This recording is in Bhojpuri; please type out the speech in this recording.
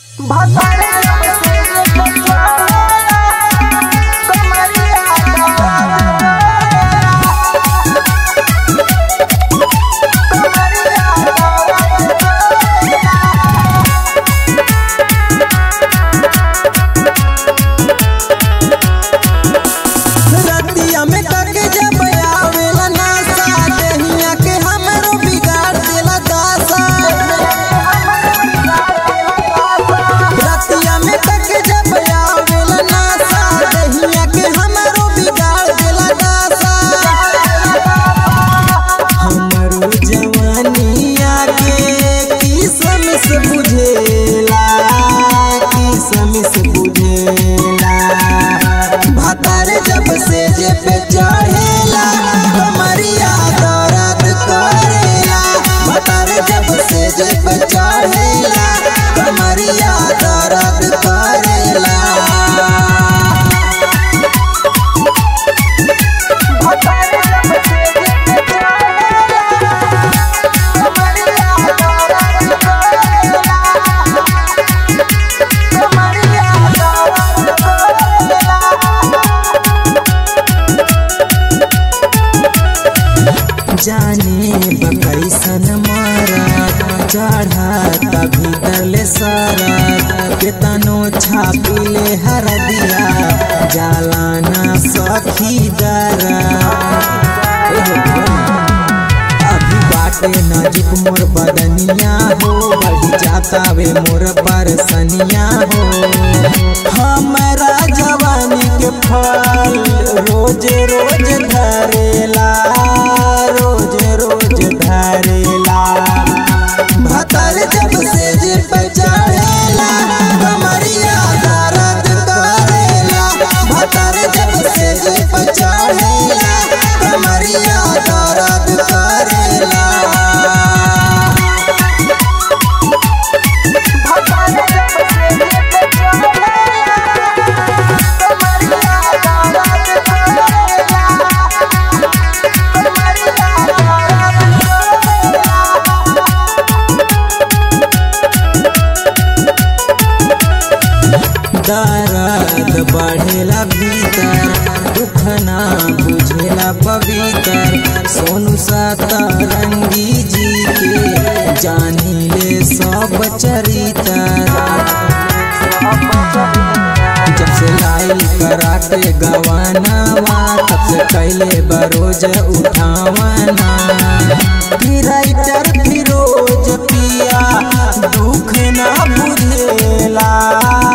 रतिया में तक जब आवेला नासा देहिया के हमरो बिगाड़ देला दासा रतिया में तक जब आवेला नासा देहिया के हमरो बिगाड़ देला दासा हमरो जवानिया के किसम से बुझेला किसम से बुझेला भातार जब से जे पे चढ़ेला कमरिया दर्द करेला भातार जब से जे पे चढ़ेला कमरिया दर्द करेला जाने बकैसन मारा चढ़ा भीतर ले सारा केतनो छापिले हर दिया जालाना सखी दरा अभी बाटे नजीक मोर बदनिया हो बढ़ी जाता वे मोर परसनिया हो हमारा जवानी के फल रोज रोज धरेला रोज रोज धरेला भतर जब से जे पे चढ़ेला कमरिया दर्द करेला भतर जब से जे पे चढ़ेला कमरिया दर्द करेला दर्द बढ़ेला भीतर दुख ना बुझेला पवित्र सोनू सतरंगी जी के जानी ले सब चरित्र जब से लाई कराटे गवानावा तब से कैले बरोज उठावाना राइटर फिरोज पिया दुख ना बुझेला